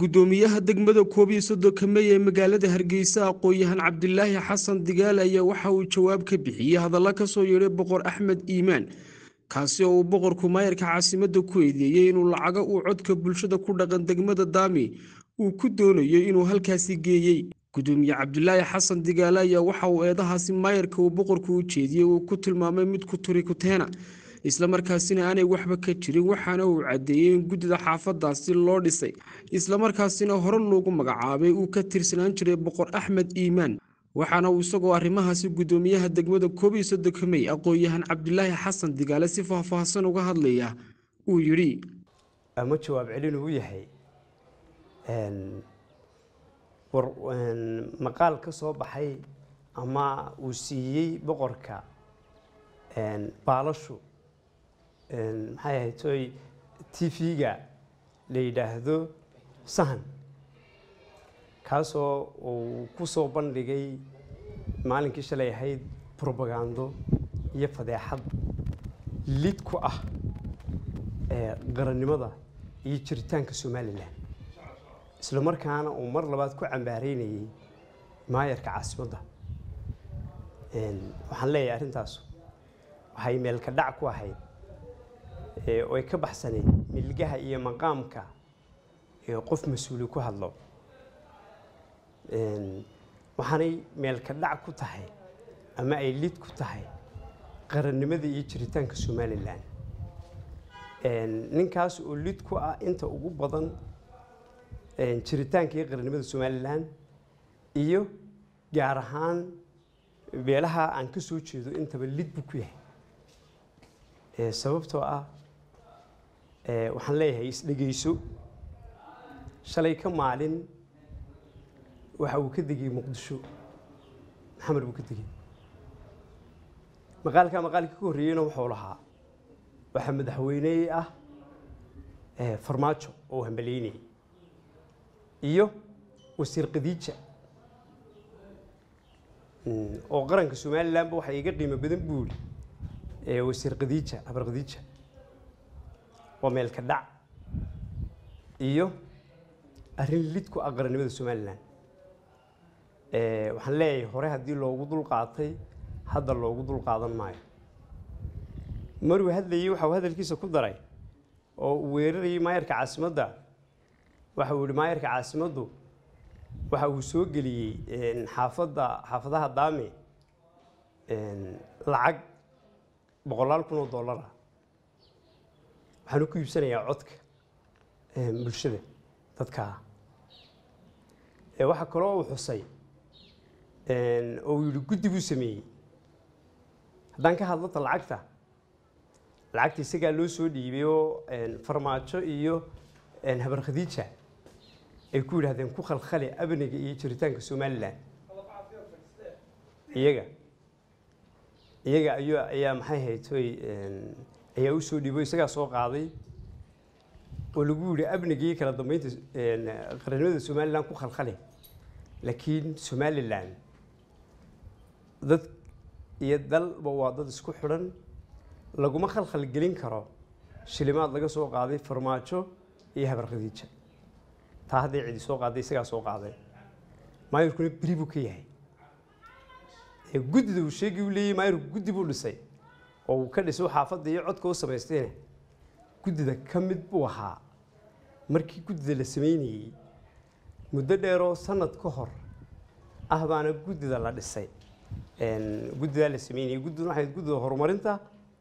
gudoomiyaha degmada koob iyo soddonka mey ee magaalada hargeysa aqoon-yahan cabdilaahi xasan digaal ayaa waxa uu jawaab ka bixiyey hadalla kasoo yeedhay boqor axmed iimaan kaasi oo uu boqorku maayarka caasimadda ku eedeeyey inuu lacago uu codka bulshada ku dhaqan degmada daami uu ku doonayo inuu halkaasi geeyey gudoomiye cabdilaahi xasan digaale ayaa waxa uu eedahaasi maayarka uu boqorku u jeediyey uu ku tilmaamay mid ku turi kuteena islamarkaasina aanay waxba ka jirin waxaana uu caddeeyey in guddida xaafadaasi loo dhisay islamarkaasina hore loogu magacaabay uu ka tirsanaan jiray boqor axmed iimaan waxaana uu isagoo arrimahaasi guddoomiyaha degmada koob iyo soddonka mey aqoon-yahan cabdilaahi xasan digaale si faahfaahsan uga hadlaya uu yidhi ama jawaab celin uu yahay war maqaal ka soo baxay ama uu siiyey boqorka baalashu maxay ahayd toy t v-ga la yidhaahdo sahan kaasoo uu ku soo bandhigay maalinkii shalay ahayd brobagando iyo fadeexad lid ku ah qarannimada iyo jiritaanka somalilan isla markaana uu mar labaad ku cambaareynayay maayarka caasimadda waxaan leeyahay arrintaas waxay meelka dhac ku ahayd oo ay ka baxsaneyd milgaha iyo maqaamka ee qof mas-uuli ku hadlo waxaanay meelka dhac ku tahay ama ay lid ku tahay qarannimada iyo jiritaanka somalilan ninkaas oo lid ku ah inta ugu badan jiritaanka iyo qarannimada somalilan iyo gaar ahaan beelaha aan ka soo jeedo intaba lid buu ku yahay sababtoo ah waxaan leeyahay isdhegayso shalay ka maalin waxa uu ka degay muqdisho maxamed buu ka degay maqaalkaa maqaalkii ka horreeyeyna wuxuu lahaa waxaa madaxweyne ah farmaajo oo hambaleynayay iyo wasiir khadiija oo qaranka somalilanba waxaa iga qiimo badan buu ihi wasiir khadiija habar khadiija waa meelka dhac iyo arrin lid ku ah qarannimada somalilan waxaan leeyahay hore haddii loogu dul qaatay hadda loogu dul qaadan maayo maruu hadlayey waxa uu hadalkiisa ku daray oo uu weerarayay maayarka caasimadda waxa uu yihi maayarka caasimaddu waxa uu soo geliyey xaafadda xaafadaha daame lacag boqolaal kun oo dollara waxaanu ku iibsanayaa codka bulshada dadkaa waxaa kaloo uu xusay oo uu yihi guddi buu sameeyey haddaan ka hadlata lacagta lacagta isagaa loo soo dhiibay oo farmaajo iyo habar khadiija ay ku yidhahdeen ku khalkhali abniga iyo jiritaanka somalilan iyaga iyaga ayu ayaa maxay haytoy ayaa u soo dhiibo isagaa soo qaaday oo lagu yihi abniga iyo kala dambeynta qarannimada somalilan ku khalkhali laakiin somalilan dad iyo dalba waa dad isku xidhan laguma khalkhal gelin karo shilimaad laga soo qaaday farmaajo iyo habar khadiija taa hadday cidi soo qaaday isagaa soo qaaday maayarkuna beri buu ka yahay guddida uu sheegi u leeyay maayarku guddi buu dhisay oo uu ka dhisay xaafadda iyo codka u samaystayna guddida ka mid buu ahaa markii guddida la sameynayey muddo dheeroo sanad ka hor ah baana guddida la dhisay guddidaa la sameynayay guddiduna waxay guddida horumarinta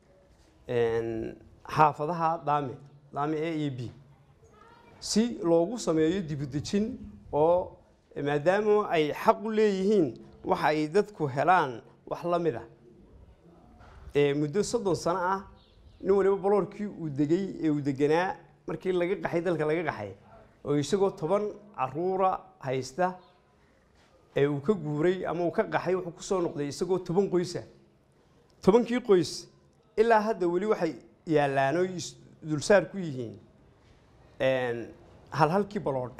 xaafadaha daame daame a iyo b si loogu sameeyo dibudejin oo maadaama ay xaq u leeyihiin waxa ay dadku helaan wax la mid ah muddo soddon sano ah nin waliba baloorkii uu degay ee uu deganaa markii laga qaxay dalka laga qaxay oo isagoo toban caruura haysta ee uu ka guuray ama uu ka qaxay wuxuu ku soo noqday isagoo toban qoysa tobankii qoys ilaa hadda weli waxay yaallaan oo dulsaar ku yihiin halhalkii baloodh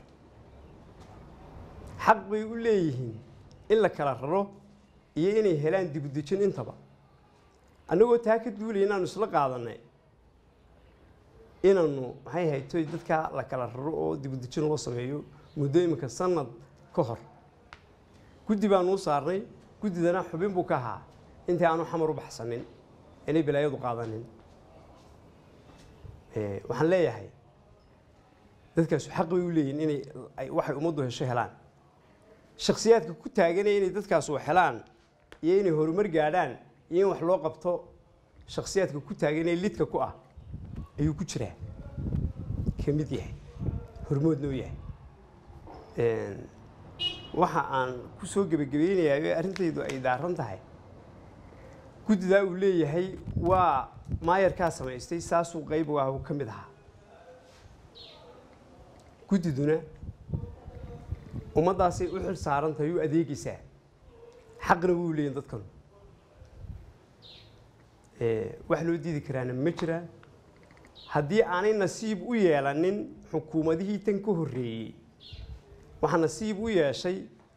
xaq bay u leeyihiin in la kala raro iyo inay helaan dibudejin intaba annagoo taa ka duulaya inaanu isla qaadanay inaanu maxay haytoy dadka la kala raro oo dibudejin loo sameeyo muddo iminka sanad ka hor guddi baanu u saarnay guddidana xubin buu ka ahaa intii aanu xamar u baxsanin inay balaayadu qaadanin waxaan leeyahay dadkaasu xaq bay u leeyihin inay waxay ummaddu hesho helaan shakhsiyaadka ku taaganaya inay dadkaasu helaan iyo inay horumar gaadhaan iyo in wax loo qabto shakhsiyaadka ku taaganaya lidka ku ah ayuu ku jiraa ka mid yahay hormoodna u yahay waxa aan ku soo gebagabaynayaa arrintaydu ay daaran tahay guddidaa uu leeyahay waa maayarkaa samaystay saasuu qayb u ah uu ka mid ahaa guddiduna ummaddaasay u xil saarantahay u adeegaysaa xaqna wuu leeyihin dadkanu wax loo diidi karaana ma jiraan haddii aanay nasiib u yeelanin xukuumadihii tan ka horreeyey waxaa nasiib u yeeshay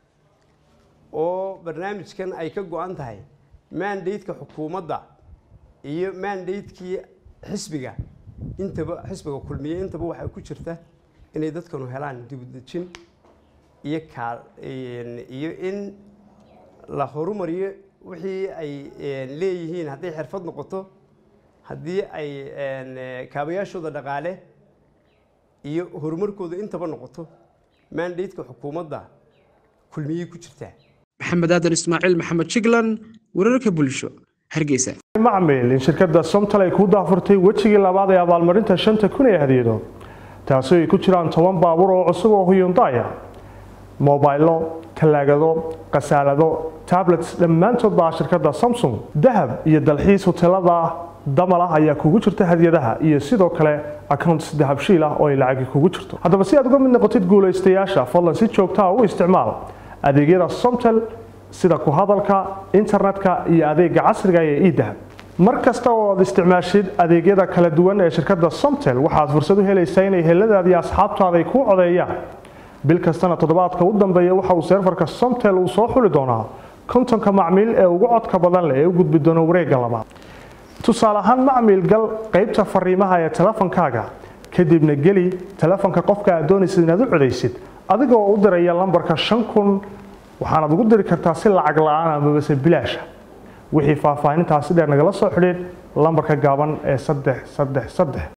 oo barnaamijkan ay ka go-an tahay mandateka xukuumadda iyo mandatekii xisbiga intaba xisbiga kulmiye intaba waxaa ku jirta inay dadkanu helaan dibudejin iyo kaa iyo in la horumariyo wixii ay leeyihiin hadday xirfad noqoto haddii ay kaabayaashooda dhaqaale iyo horumarkooda intaba noqoto mandateka xukuumadda kulmiyey ku jirtaa maxamed aadan ismaaciil maxamed jiglan wararka bulsho hargeysa macmil in shirkadda somtal ay ku daafurtay wejigii labaad ee abaalmarinta shanta kun ee hadiyado taasi ay ku jiraan toban baabuur oo cusub oo huyundaya mobaylo talaagado khasaalado tablets dhammaantood baa shirkadda samsung dahab iyo dalxiis hoteelada damal ah ayaa kugu jirta hadiyadaha iyo sidoo kale accounts dahabshiil ah oo ay lacagi kugu jirto haddaba si aad uga mid noqotid guulaystayaasha fadlan si joogtaa u isticmaal adeegyada somtel sida ku hadalka internetka iyo adeega casriga ee edahab mar kasta oo aad isticmaashid adeegyada kala duwan ee shirkadda somtel waxaad fursad u helaysaa inay heladaada iyo asxaabtaada ay kuu codeeyaan bil kastana toddobaadka u dambeeya waxa uu seerfarka somtel uu soo xuli doonaa kontonka macmiil ee ugu codka badan leh ee u gudbi doona wareegga labaad tusaale ahaan macmiil gal qaybta fariimaha ee telefonkaaga kadibna geli telefonka qofka aad doonaysid inaad u codaysid adigoo u diraya lambarka shan kun waxaanaad ugu diri kartaa si lacag la-aan amabase bilaasha wixii faahfaahintaasi dheer nagala soo xidhiid lambarka gaaban ee saddex saddex saddex